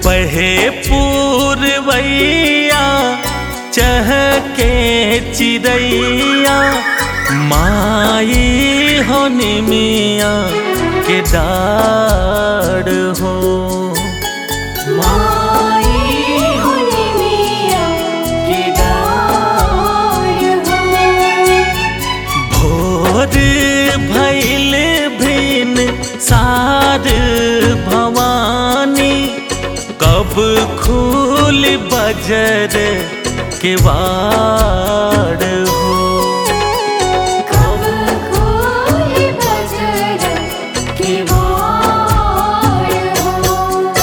पहे पूरवैया चहके चिड़ैया माई होनी मिया के डाड़ हो माई होनी मिया के डार हो भोर भैल भिन सार भवानी कब खूल बजर के वाड़ हो कब खोल बजर के वार हो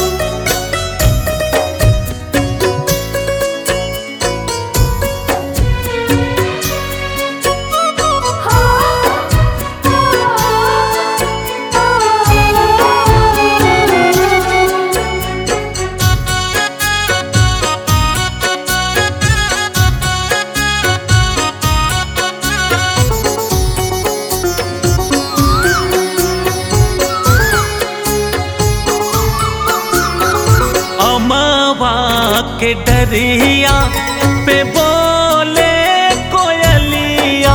अमवा के डरिया पे बोले कोयलिया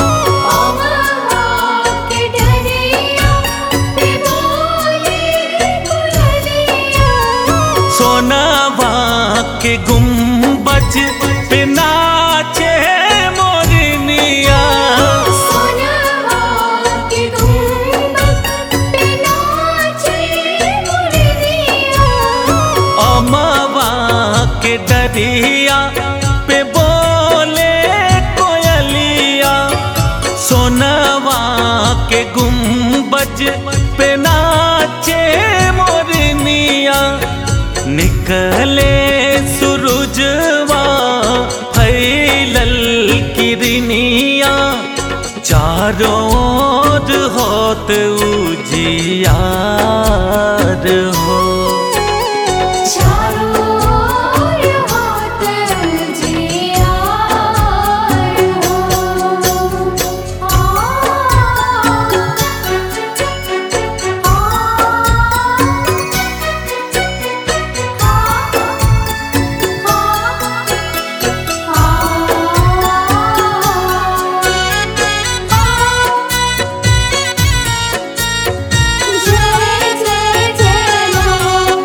के डरिया पे बोले कुरलिया सोनावा के गुम्बज पे नाचे मोरनिया सोनवा के गुंबद पे नाचे मुरलिया अमवा के डरिया पे बोले कोयलिया सोनावा के गुम्बज पे नाचे मोरनिया निकले सूरजवा फैलल किरनिया चारों ओर होत उजियार हो चारों ओर हाथ जियार हो आ जय जय जय मां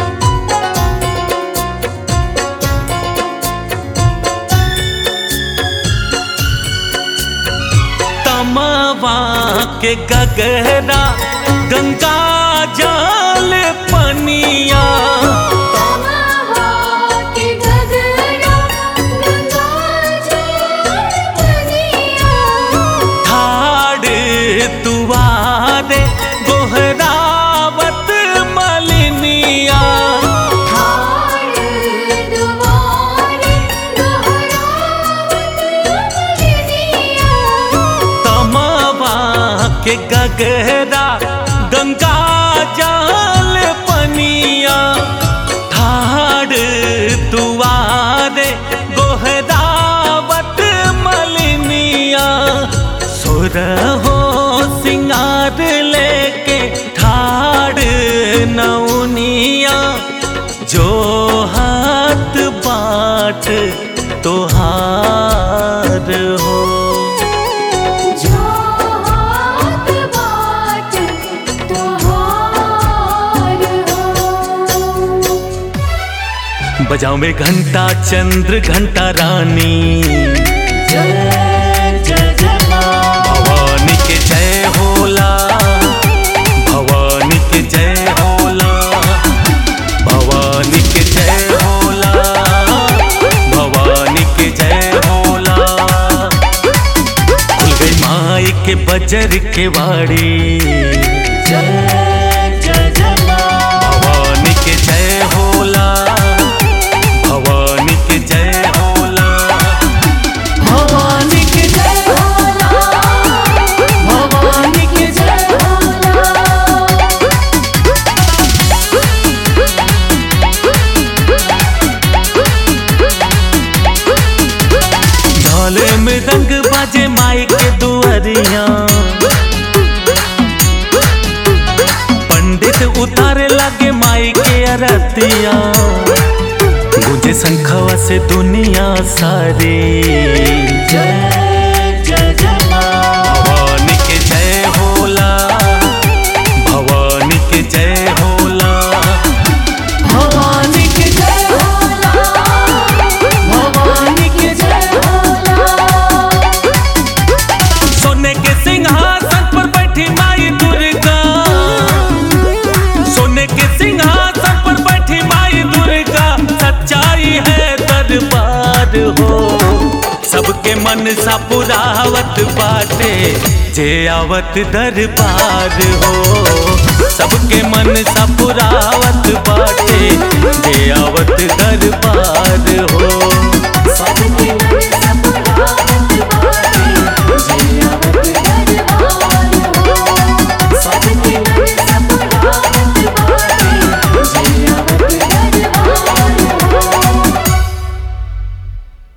तमवा के गगरा गंगा जल पनिया तमवा के गगरा गंगा जल बनिया ठाड़ तुवारे गोहरावत मलिनिया ठाड़ दुआरे दोहरावत मलिनिया तमवा के गगरा गंगा जल पनिया ठाड़ तुवारे गोहरावत मलिनिया सुर हो सिंगार लेके ठाड़ नौनिया जो हाथ बाट तोहार हो जो हाथ बाट तोहार हो बजाओ में घंटा चंद्र घंटा रानी भवानी के जय होला भवानी के जय होला भवानी के जय होला भवानी के जय होला खुल गई माई के बजर के वाड़ी भवानी के जय होला भवानी के जय होला भवानी के जय भवानी के जय ढोल में रंग बाजे माई के दुआरिया बरतिया गुजे शंखवा से दुनिया सारी जय जय जय माँ भवानी के जय होला भवानी के जय होला भवानी के जय होला भवानी के जय सोने के सिंहासन पर बैठी माई दुर्गा सोने के सिंहासन पर बैठी माई दुर्गा सच्चाई है दरबार हो सबके मन सा पुरावत बाटे जे आवत दरबार हो सबके मन सा पुरावत बाटे